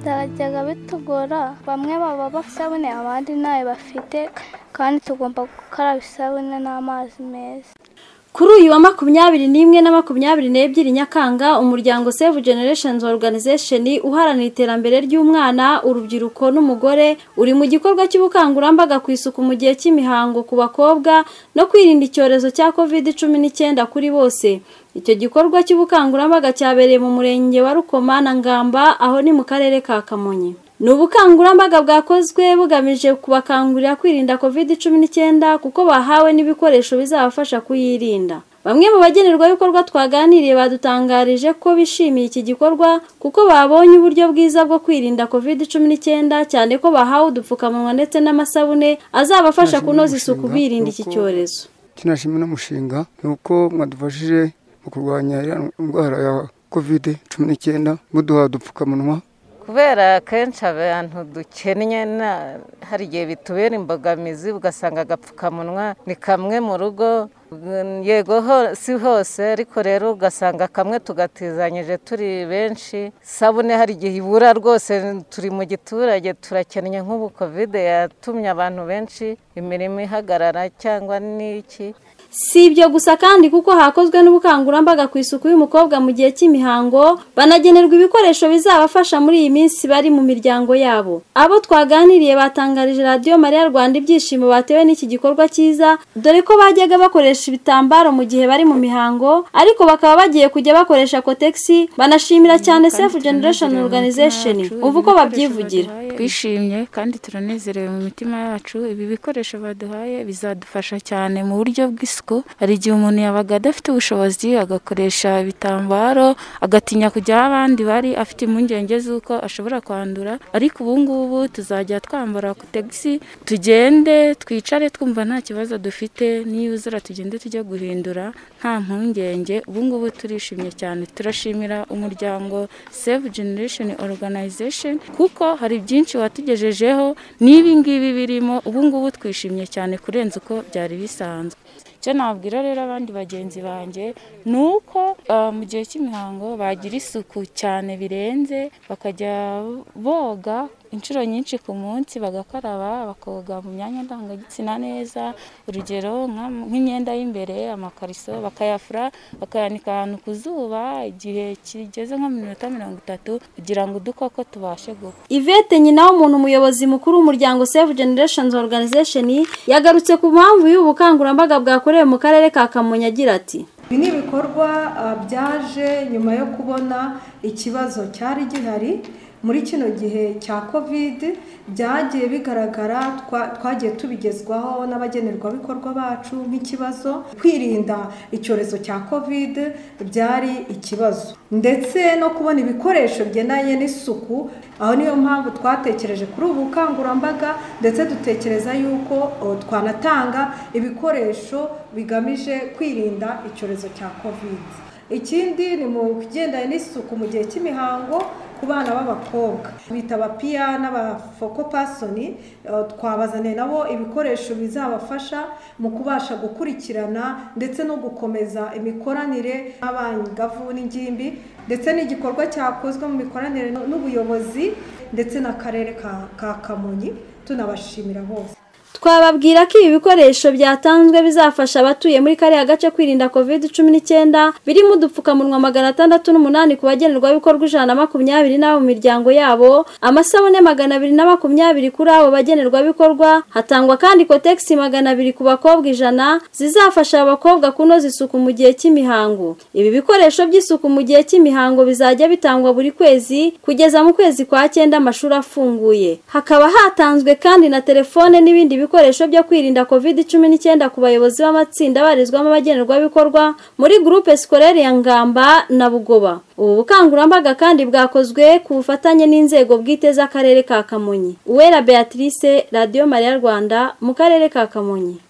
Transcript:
byajyaga bitugora bamwe baba bafite isabune abandi ntayo bafite kandi tugomba gukaraba isabune n'amazi meza kuri uyu wa makumyabiri n'imwe na makumyabiri n'ebyiri nyakanga umuryango save generations organization uharanira iterambere ry'umwana urubyiruko n'umugore uri mu gikorwa cy'ubukangurambaga ku isuku mu gihe cy'imihango ku bakobwa no kwirinda icyorezo cya covid cumi n'icyenda kuri bose icyo gikorwa cy'ubukangurambaga cyabereye mu murenge wa rukoma na ngamba aho ni mu karere ka kamonyi ni ubukangurambaga bwakozwe bugamije kubakangurira kwirinda covid cumi n'icyenda kuko bahawe n'ibikoresho bizabafasha kuyirinda bamwe mu bagenerwabikorwa twaganiriye badutangarije ko bishimiye iki gikorwa kuko babonye uburyo bwiza bwo kwirinda covid cumi n'icyenda cyane ko bahawe udupfukamunwa ndetse n'amasabune azabafasha kunoza isuku birinda iki cyorezo tunashima n'umushinga ni uko mwadufashije mu kurwanya indwara ya covid cumi n'icyenda muduha udupfukamunwa kubera kenshi abantu dukennye hari igihe bitubera imbogamizi ugasanga agapfukamunwa ni kamwe mu rugo yego si hose ariko rero ugasanga kamwe tugatizanyije turi benshi isabune hari igihe ibura rwose turi mu giturage turakennye nk'ubu kovide yatumye abantu benshi imirimo ihagarara cyangwa n'iki si ibyo gusa kandi kuko hakozwe n'ubukangurambaga ku isuku y'umukobwa mu gihe cy'imihango banagenerwa ibikoresho bizabafasha muri iyi minsi bari mu miryango yabo abo twaganiriye batangarije radiyo mariya rwanda ibyishimo batewe n'iki gikorwa cyiza dore ko bajyaga bakoresha ibitambaro mu gihe bari mu mihango ariko bakaba bagiye kujya bakoresha kotegisi banashimira cyane sefu generesheni oruganizesheni ubu uko babyivugira twishimye kandi turanezerewe mu mitima yacu ibi bikoresho baduhaye bizadufasha cyane mu buryo bw'isuku hari igihe umuntu yabaga adafite ubushobozi agakoresha ibitambaro agatinya kujya aho abandi bari afite impungenge z'uko ashobora kwandura ariko ubu ngubu tuzajya twambara ku tagisi tugende twicare twumva nta kibazo dufite niba uzira tugende tujye guhindura nta mpungenge ubu ngubu turishimye cyane turashimira umuryango save generation organization kuko hari byinshi watugejejeho n'ibi ngibi birimo ubu ngubu twishimye cyane kurenza uko byari bisanzwe icyo nabwira rero abandi bagenzi banjye ni uko mu gihe cy'imihango bagira isuku cyane birenze bakajya boga inshuro nyinshi ku munsi bagakaraba bakoga mu myanya ndangagitsina neza urugero nk'imyenda y'imbere amakariso bakayafura bakayanika ahantu ku zuba igihe kigeze nko mu minota mirongo itatu kugira ngo udukoko tubashe gupfa ivete nyina w'umuntu umuyobozi mukuru w'umuryango save generations organization yagarutse ku mpamvu y'ubukangurambaga bwakorewe mu karere ka kamonyi agira ati ibi ni ibikorwa byaje nyuma yo kubona ikibazo cyari gihari muri kino gihe cya kovide byagiye bigaragara twagiye tubigezwaho n'abagenerwabikorwa bacu nk'ikibazo kwirinda icyorezo cya kovide byari ikibazo ndetse no kubona ibikoresho bigendanye n'isuku aho niyo mpamvu twatekereje kuri ubu bukangurambaga ndetse dutekereza yuko twanatanga ibikoresho bigamije kwirinda icyorezo cya kovide ikindi ni mu kigendanye n'isuku mu gihe cy'imihango ku bana b'abakobwa bitaba piya n'abafoko pasoni twabazaniye nabo ibikoresho bizabafasha mu kubasha gukurikirana ndetse no gukomeza imikoranire n'abangavu n'ingimbi ndetse n'igikorwa cyakozwe mu mikoranire n'ubuyobozi ndetse n'akarere ka kamonyi tunabashimira bose twababwira ko ibi bikoresho byatanzwe bizafasha abatuye muri kariya gace kwirinda covid cumi n'icyenda birimo udupfukamunwa magana atandatu n'umunani ku bagenerwabikorwa ijana na makumyabiri n'abo mu miryango yabo amasabune magana abiri na makumyabiri kuri abo bagenerwabikorwa hatangwa kandi kotegisi magana abiri ku bakobwa ijana zizafasha abakobwa kunoza isuku mu gihe cy'imihango ibi bikoresho by'isuku mu gihe cy'imihango bizajya bitangwa buri kwezi kugeza mu kwezi kwa cyenda amashuri afunguye hakaba hatanzwe kandi na telefone n'ibindi bikoresho ibikoresho byo kwirinda covid cumi n'icyenda ku bayobozi b'amatsinda abarizwamo abagenerwabikorwa muri gurupe sikorere ya ngamba na bugoba ubu bukangurambaga kandi bwakozwe ku bufatanye n'inzego bwite z'akarere ka kamonyi uwera beatrice radiyo mariya rwanda mu karere ka kamonyi